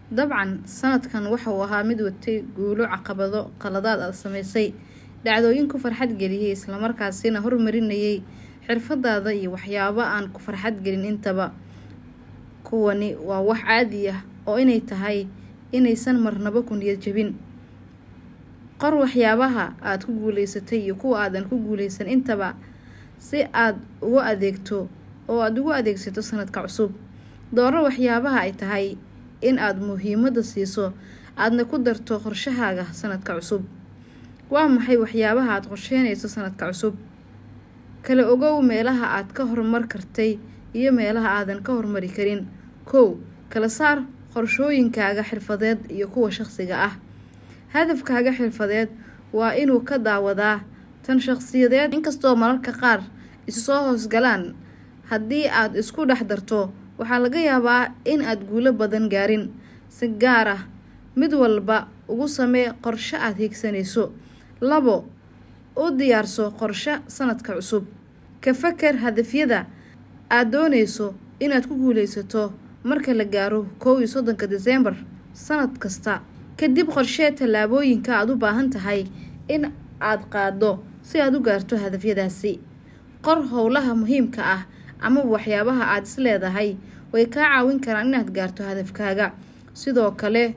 dabcan sanadkan waxa uu ahaa mid watay guulo caqabado qaladaad aad samaysay dhacdooyin ku farxad geliyey islamarkaasina hormarinayay xirfadaada iyo waxyaabo aan ku farxad gelin intaba kuwani waa wax caadi ah oo inay tahay inaysan marnaba ku niyad jabin qor waxyaabaha aada ku guuleysatay iyo kuwa aadan ku guuleysan intaba si aad ugu adeegto oo aada ugu adeegsato sanadka cusub dooro waxyaabaha ay tahay in aada muhiimada siiso aadna ku darto qorshahaaga sanadka cusub waa maxay waxyaabaha aada qorsheynayso sanadka cusub kala ogow meelaha aad ka horumar kartay iyo meelaha aadan ka horumari karin kow kala saar qorshooyinkaaga xirfadeed iyo kuwa shaqsiga ah hadafkaaga xirfadeed waa inuu ka daawadaa tan shaqsiyadeed inkastoo mararka qaar isu soo hoosgalaan haddii aad isku dhex darto waxaa laga yaabaa in aad guulo badan gaarin si gaar ah mid walba ugu samee qorshe aada hiigsanayso labo u diyaarso qorshe sanadka cusub ka faker hadafyada aada doonayso inaad ku guuleysato marka la gaaro kow iyo soddonka desembar sanad kasta kadib qorshee tallaabooyinka aada u baahan tahay in aada qaado si aada u gaarto hadafyadaasi qor howlaha muhiimka ah ama waxyaabaha aada is leedahay way kaa caawin karaan inaad gaarto hadafkaaga sidoo kale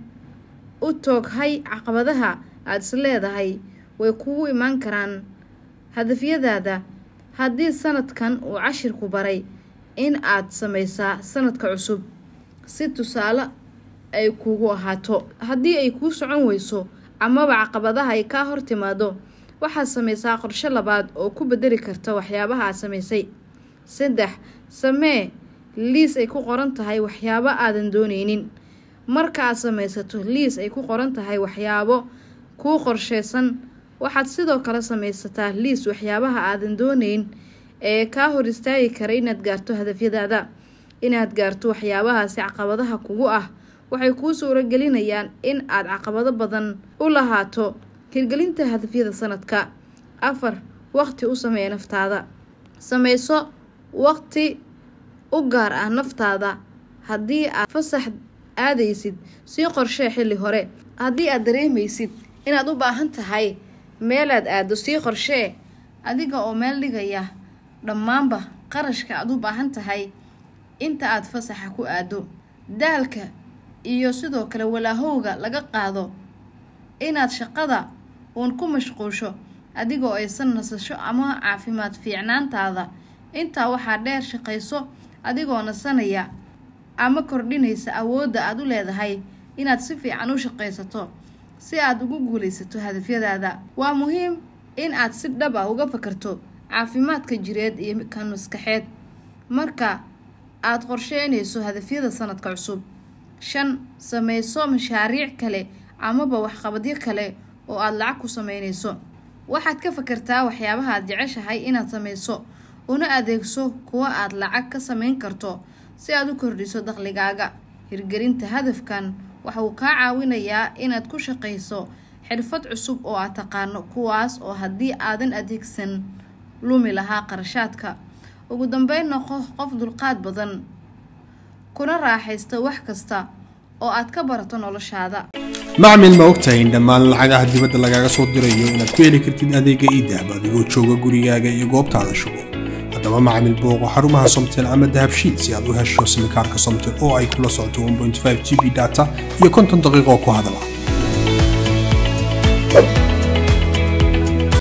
u tooghay caqabadaha aada is leedahay way kugu imaan karaan hadafyadaada haddii sanadkan uu cashirku baray in aad sameysaa sanadka cusub si tusaale ay kugu ahaato haddii ay kuu socon weyso amaba caqabadaha ay kaa hor timaado waxaad sameysaa qorshe labaad oo ku bedeli karta waxyaabaha aad sameysay saddex samee liis ay ku qoran tahay waxyaabo aadan dooneynin marka aad sameysato liis ay ku qoran tahay waxyaabo kuu qorsheysan waxaad sidoo kale sameysataa liis waxyaabaha aadan dooneyn ee kaa hor istaagi kara inaad gaarto hadafyadaada inaad gaarto waxyaabahaasi caqabadaha kugu ah waxay kuu suuragelinayaan in aad caqabado badan u lahaato hirgelinta hadafyada sanadka afar waqti u samee naftaada sameyso waqti u gaar ah naftaada haddii aad fasax aadaysid sii qorshee xilli hore haddii aad dareemeysid inaad u baahan tahay meelaad aado sii qorshee adiga oo meel dhigaya dhammaanba qarashka aad u baahan tahay inta aad fasaxa ku aado daalka iyo sidoo kale walaahowga laga qaado inaad shaqada uun ku mashquusho adigoo aysan nasasho ama caafimaad fiicnaantaada intaa waxaa dheer shaqayso adigoo nasanaya ama kordhinaysa awoodda aada u leedahay inaad si fiican u shaqaysato si aad ugu guulaysato hadafyadaada waa muhiim in aad si dhab ah uga fakarto caafimaadka jireed iyo kan maskaxeed marka aada qorsheynayso hadafyada sanadka cusub shan sameyso mashaariic kale amaba waxqabadyo kale oo aada lacag ku sameynayso waxaad ka fakartaa waxyaabaha aad jeceshahay inaad sameyso una adeegso kuwa aad lacag ka sameyn karto si aad u kordhiso dakhligaaga hirgelinta hadafkan waxa uu kaa caawinayaa inaad ku shaqayso xirfad cusub oo aad taqaano kuwaas oo haddii aadan adeegsan lumi lahaa qarashaadka ugu dambeyn noqo qof dulqaad badan kuna raaxaysta wax kasta oo aad ka barato noloshaada macmil ma ogtahay in dhammaan lacagaha dibadda lagaaga soo dirayo inaad ku heli kartid adeega iidahab adigoo jooga gurigaaga iyo goobtaada shugo haddaba macmil booqo xarumaha somtel ama dahabshiid si aad u hesho simikaarka somtel oo ay kula socoto g b data iyo konton daqiiqo ku hadala